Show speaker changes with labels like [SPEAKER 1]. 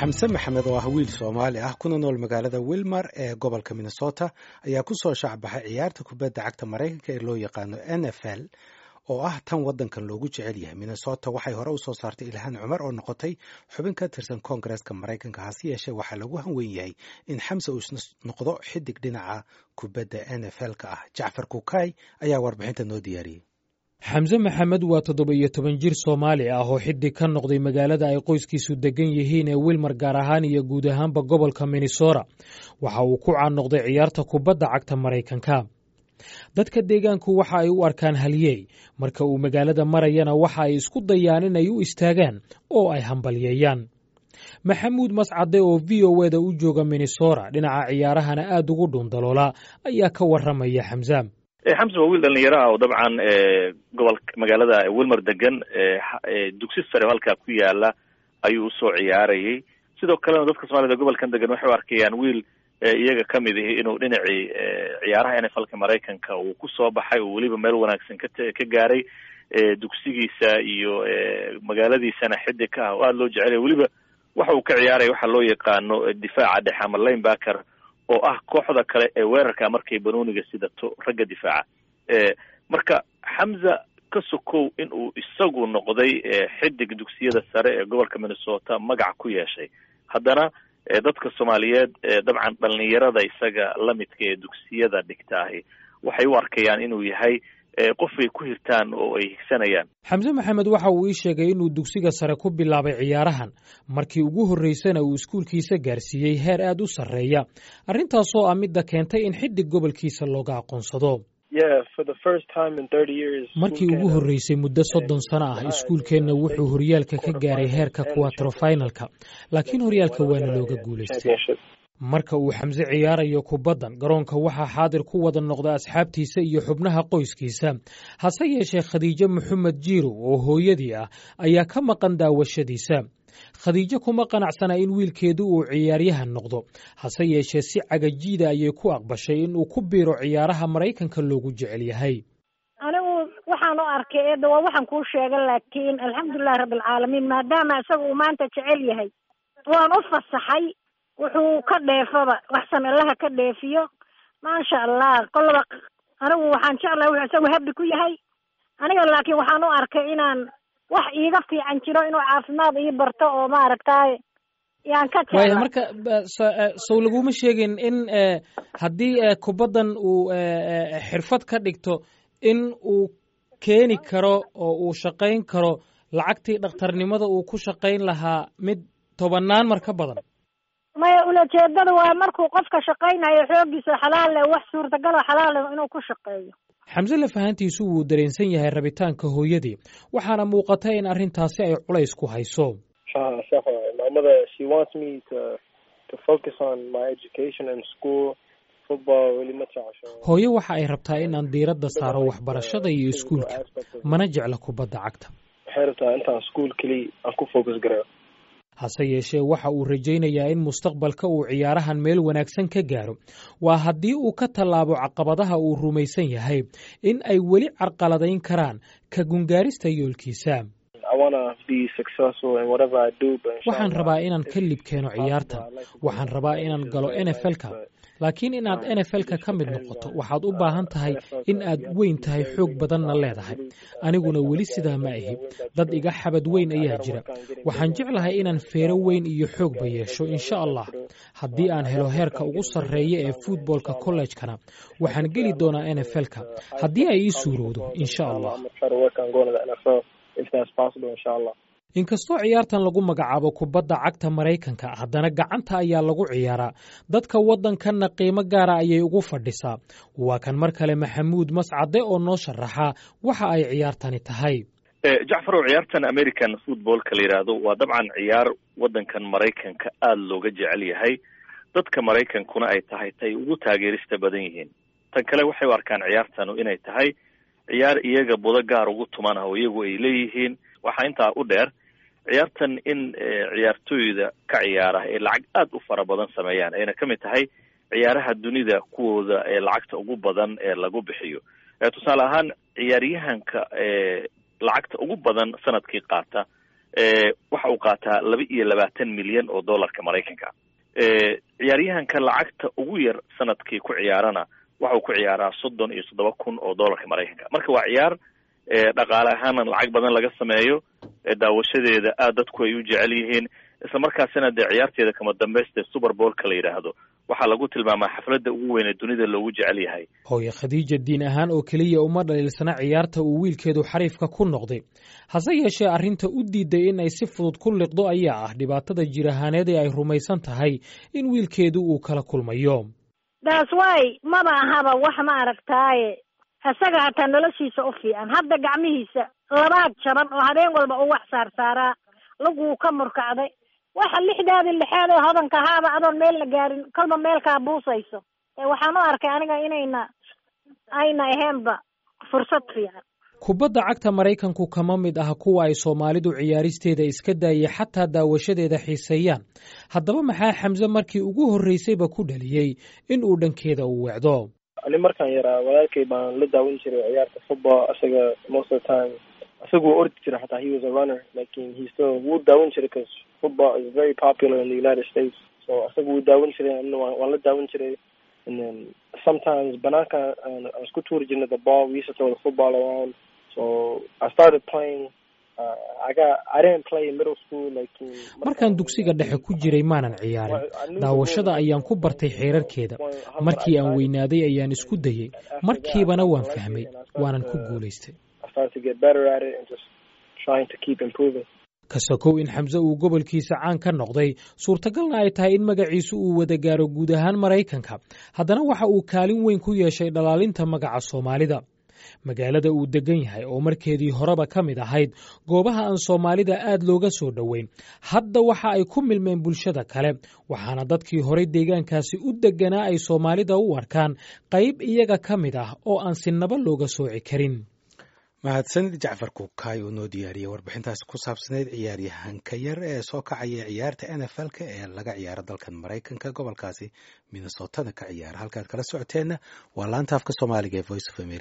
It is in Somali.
[SPEAKER 1] xamse maxamed oo ah wiil soomaali ah kuna nool magaalada wilmar ee gobolka minnesota ayaa ku soo shaacbaxay ciyaarta kubadda cagta maraykanka ee loo yaqaano n f l oo ah tan waddankan loogu jecel yahay minnesota waxay hore usoo saartay ilhaan cumar oo noqotay xubin ka tirsan koongareeska maraykanka hase yeeshee waxaa lagu hanweyn yahay in xamse uu noqdo xidig dhinaca kubadda n f l ka ah jacfar kukay ayaa warbixinta noo diyaariyey
[SPEAKER 2] xamse maxamed waa toddoba iyo toban jir soomaali ah oo xidig ka noqday magaalada ay qoyskiisu degan yihiin ee wilmar gaar ahaan iyo guud ahaanba gobolka minnesota waxa uu ku caannoqday ciyaarta kubadda cagta maraykanka dadka deegaanku waxa ay u arkaan halyeey marka uu magaalada marayana waxa ay isku dayaan inay u istaagaan oo ay hambalyeeyaan maxamuud mascade oo v o eda u jooga minnesota dhinaca ciyaarahana aada ugu dhuundaloola ayaa ka warramaya xamse
[SPEAKER 3] xamse waa wiil dhalinyaro ah oo dabcan gobolka magaalada wilmar degan dugsi sare halkaa ku yaala ayuu usoo ciyaarayay sidoo kalena dadka soomaalida gobolkan degan waxay u arkayaan wiil iyaga kamid ihi inuu dhinacii ciyaaraha n f lka maraykanka uu kusoo baxay oo weliba meel wanaagsan ka ka gaaray dugsigiisa iyo magaaladiisana xidig ka ah oo aada loo jecelaya weliba waxa uu ka ciyaaraya waxaa loo yaqaano difaaca dhexe ama linebacker oo ah kooxda kale ee weerarka markay banooniga sidato ragga difaaca marka xamza ka sokow in uu isagu noqday xidig dugsiyada sare ee gobolka minnesota magac ku yeeshay haddana dadka soomaaliyeed dabcan dhalinyarada isaga lamidka ee dugsiyada dhigtaahi waxay u arkayaan inuu yahay qof ay ku hirtaan oo ay higsanayaan
[SPEAKER 2] xamse maxamed waxa uu ii sheegay inuu dugsiga sare ku bilaabay ciyaarahan markii ugu horreysana uu iskuulkiisa gaarsiiyey heer aad u sarreeya arrintaasoo ah midda keentay in xidig gobolkiisa looga aqoonsado markii ugu horreysay muddo soddon sano ah iskuulkeenna wuxuu horyaalka ka gaaray heerka kuwatrofinalka laakiin horyaalka waana looga guulaystay marka uu xamse ciyaarayo kubaddan garoonka waxaa xaadir ku wada noqda asxaabtiisa iyo xubnaha qoyskiisa hase yeeshee khadiijo maxamed jiirow oo hooyadii ah ayaa ka maqan daawashadiisa khadiijo kuma qanacsana in wiilkeedu uu ciyaaryahan noqdo hase yeeshee si cagajiida ayay ku aqbashay in uu ku biiro ciyaaraha maraykanka loogu jecel yahay
[SPEAKER 4] anigu waxaan u arkay eedda waa waxaan kuu sheega laakiin alxamdulilahi rabbilcaalamiin maadaama isaga uu maanta jecel yahay waan u fasaxay wuxuu ka dheefaba waxsan allaha ka dheefiyo maasha allah kolaba anigu waxaan jeclahay wuxuu isagu habi ku yahay aniga laakiin waxaan u arkay inaan wax iiga fiican jiro inuu caafimaad ii barto oo maaragtay yaan ka
[SPEAKER 2] waaya marka sow laguma sheegin in haddii kubaddan uu xirfad ka dhigto in uu keeni karo oo uu shaqayn karo lacagtii dhakhtarnimada uu ku shaqayn lahaa mid tobannaan mar ka badan
[SPEAKER 4] maya ulajeedada waa markuu qofka shaqaynayo xooggiisa xalaal leh wax suurtagaloo xalaal leh inuu ku shaqeeyo
[SPEAKER 2] xamse lafahantiisu wuu dareensan yahay rabitaanka hooyadii waxaana muuqata in arrintaasi ay culays ku hayso hooyo waxa ay rabtaa in aan diiradda saaro waxbarashada iyo iskuulka mana jecla kubadda cagta hase yeeshee waxa uu rajaynayaa in mustaqbalka uu ciyaarahan meel wanaagsan ka gaaro waa haddii uu ka tallaabo caqabadaha uu rumaysan yahay in ay weli carqaladayn karaan ka gungaarista yoolkiisa waxaan rabaa inaan ka lib keeno ciyaarta waxaan rabaa inaan galo n f lka laakiin inaad n f lka ka mid noqoto waxaad u baahan tahay in aad weyn tahay xoog badanna leedahay aniguna weli sidaa ma ahi dad iga xabad weyn ayaa jira waxaan jeclahay inaan feero weyn iyo xoogba yeesho insha allah haddii aan helo heerka ugu sarreeya ee futboolka kollejkana waxaan geli doonaa n f lka haddii ay ii suurowdo insha allah inkastoo ciyaartan lagu magacaabo kubadda cagta maraykanka haddana gacanta ayaa lagu ciyaaraa dadka waddankanna qiimo gaara ayay ugu fadhisaa waa kan mar kale maxamuud mascade oo noo sharaxa waxa ay ciyaartani tahay
[SPEAKER 3] jacfarow ciyaartan american footballka la yidhaahdo waa dabcan ciyaar waddankan maraykanka aada looga jecel yahay dadka maraykankuna ay tahay tay ugu taageerista badan yihiin tan kale waxay u arkaan ciyaartanu inay tahay ciyaar iyaga budo gaar ugu tuman ah oo iyagu ay leeyihiin waxaa intaa u dheer ciyaartan in ciyaartooyda ka ciyaara ee lacag aada u fara badan sameeyaan ayna ka mid tahay ciyaaraha dunida kuwooda ee lacagta ugu badan ee lagu bixiyo tusaale ahaan ciyaaryahanka lacagta ugu badan sanadkii qaata waxa uu qaataa laba iyo labaatan milyan oo dollarka maraykanka ciyaaryahanka lacagta ugu yar sanadkii ku ciyaarana waxa uu ku ciyaaraa soddon iyo toddoba kun oo dollarka maraykanka marka waa ciyaar dhaqaale ahaana lacag badan laga sameeyo daawashadeeda aad dadku ay u jecel yihiin isla markaasina dee ciyaarteeda kama dambaysta super bowlka la yidhaahdo waxaa lagu tilmaamaa xafladda ugu weyn ee dunida loogu jecel yahay
[SPEAKER 2] hooye khadiija diin ahaan oo keliya uma dhaliilsana ciyaarta uu wiilkeedu xariifka ku noqday hase yeeshee arrinta u diiday in ay si fudud ku liqdo ayaa ah dhibaatada jir ahaaneed ee ay rumaysan tahay in wiilkeedu uu kala kulmayo
[SPEAKER 4] daas way maba ahaba wax ma aragtaaye isaga hataa noloshiisa u fiican hadda gacmihiisa labaad jaban oo habeen walba u wax saarsaaraa laguu ka murkacday waxa lixdaadi lixaad ee hodanka ahaaba adoon meel la gaarin kolba meelkaa buusayso waxaan u arkay aniga inayna ayna ahaynba fursad fiican
[SPEAKER 2] kubadda cagta maraykanku kama mid ah kuwa ay soomaalidu ciyaaristeeda iska daayay xataa daawashadeeda xiiseeyaan haddaba maxaa xamse markii ugu horreysayba ku dhaliyey in uu dhankeeda u weecdo
[SPEAKER 5] ani markaan yaraa walaalkay baan la daawan jiray ciyaarta football isaga most of the time isaga wuu ordi jiray xataa he was a runner lakin he still wuu daawan jiray cause football is very popular in the united states so isaga wuu daawan jiray anina waan la daawan jiray and then sometimes banaanka aan isku tuuri jirnay the ball we used to throw the football around so I started playing
[SPEAKER 2] markaan dugsiga dhexe ku jiray maanan ciyaarin daawashada ayaan ku bartay xeerarkeeda markii aan weynaaday ayaan isku dayey markiibana waan fahmay waanan ku guulaystay kasakow in xamse uu gobolkiisa caan ka noqday suurtagalna ay tahay in magaciisu uu wada gaaro guud ahaan maraykanka haddana waxa uu kaalin weyn ku yeeshay dhalaalinta magaca soomaalida magaalada uu degan yahay oo markeedii horeba ka mid ahayd goobaha aan soomaalida aad looga soo dhoweyn hadda waxa ay ku milmeen bulshada kale waxaana dadkii horey deegaankaasi u deganaa ay soomaalida u arkaan qayb iyaga ka mid ah oo aan sinaba looga sooci karin
[SPEAKER 1] mahadsanid jacfar kuukaay oo noo diyaariyey warbixintaasi ku saabsanayd ciyaaryahanka yar ee soo kacaya ciyaarta n f l-ka ee laga ciyaaro dalkan maraykanka gobolkaasi minnesotana ka ciyaara halkaad kala socoteenna waa laanta afka soomaaliga ee voice of america